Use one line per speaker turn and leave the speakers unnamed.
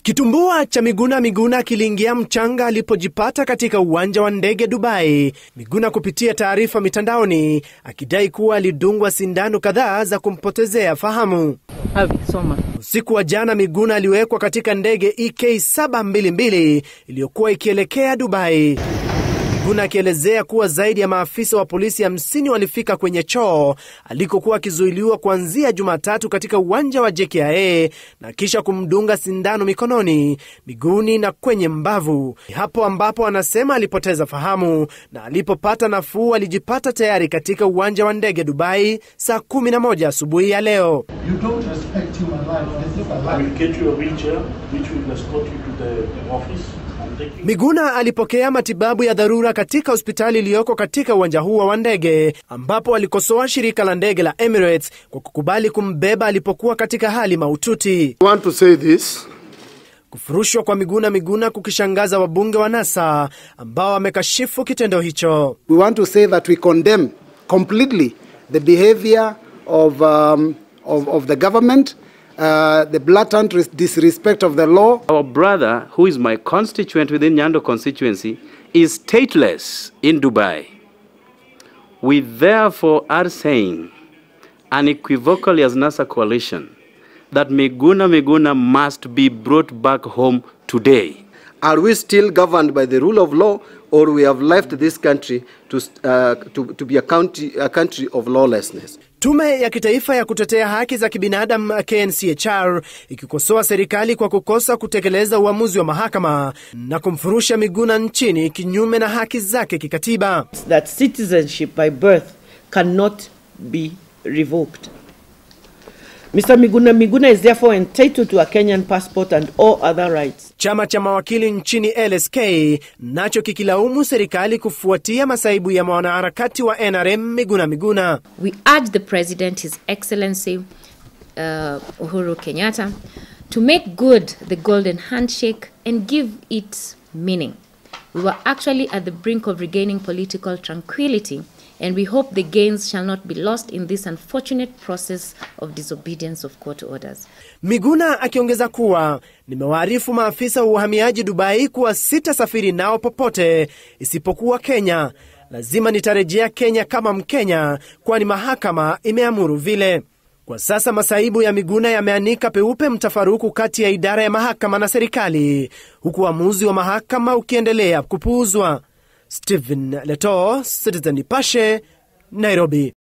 Kitumbua cha Miguna Miguna kiliingia mchanga alipojipata katika uwanja wa ndege Dubai. Miguna kupitia taarifa mitandaoni akidai kuwa alidungwa sindano kadhaa za kumpotezea fahamu.
Havi, soma.
Usiku wa jana Miguna aliwekwa katika ndege EK 722 iliyokuwa ikielekea Dubai. Miguna akielezea kuwa zaidi ya maafisa wa polisi 50 walifika kwenye choo alikokuwa akizuiliwa kuanzia Jumatatu katika uwanja wa JKIA na kisha kumdunga sindano mikononi, miguuni na kwenye mbavu. Hapo ambapo anasema alipoteza fahamu na alipopata nafuu alijipata tayari katika uwanja wa ndege Dubai saa 11 asubuhi ya leo.
You don't respect human life. This is a
I will
life.
get you a wheelchair which will escort you to the office. I'm taking
Miguna alipokea matibabu ya dharura katika hospitali iliyoko katika uwanja huo wa ndege, ambapo alikosoa shirika la ndege la Emirates kwa kukubali kumbeba alipokuwa katika hali mahututi.
I want to say this.
Kufurushwa kwa Miguna Miguna kukishangaza wabunge wa NASA ambao wamekashifu kitendo hicho.
We want to say that we condemn completely the behavior of, um, of, of the government, uh, the blatant res- disrespect of the law.
Our brother, who is my constituent within Nyando constituency, is stateless in Dubai. We therefore are saying unequivocally as NASA coalition that Miguna Miguna must be brought back home today.
Are we still governed by the rule of law, or we have left this country to, uh, to, to be a country, a country of lawlessness?
Tume ya Kitaifa ya Kutetea Haki za Kibinadamu KNCHR ikikosoa serikali kwa kukosa kutekeleza uamuzi wa mahakama na kumfurusha Miguna nchini kinyume na haki zake kikatiba.
That citizenship by birth cannot be revoked. Mr. Miguna Miguna is therefore entitled to a Kenyan passport and all other rights.
Chama cha mawakili nchini LSK nacho kikilaumu serikali kufuatia masaibu ya mwanaharakati wa NRM Miguna Miguna.
We urge the President, His Excellency uh, Uhuru Kenyatta, to make good the golden handshake and give it meaning. We were actually at the brink of regaining political tranquility, and we hope the gains shall not be lost in this unfortunate process of disobedience of court orders.
Miguna akiongeza kuwa nimewaarifu maafisa wa uhamiaji Dubai kuwa sitasafiri nao popote isipokuwa Kenya. Lazima nitarejea Kenya kama Mkenya, kwani mahakama imeamuru vile. Kwa sasa masaibu ya Miguna yameanika peupe mtafaruku kati ya idara ya mahakama na serikali, huku uamuzi wa mahakama ukiendelea kupuuzwa. Stephen Leto, Citizen Nipashe, Nairobi.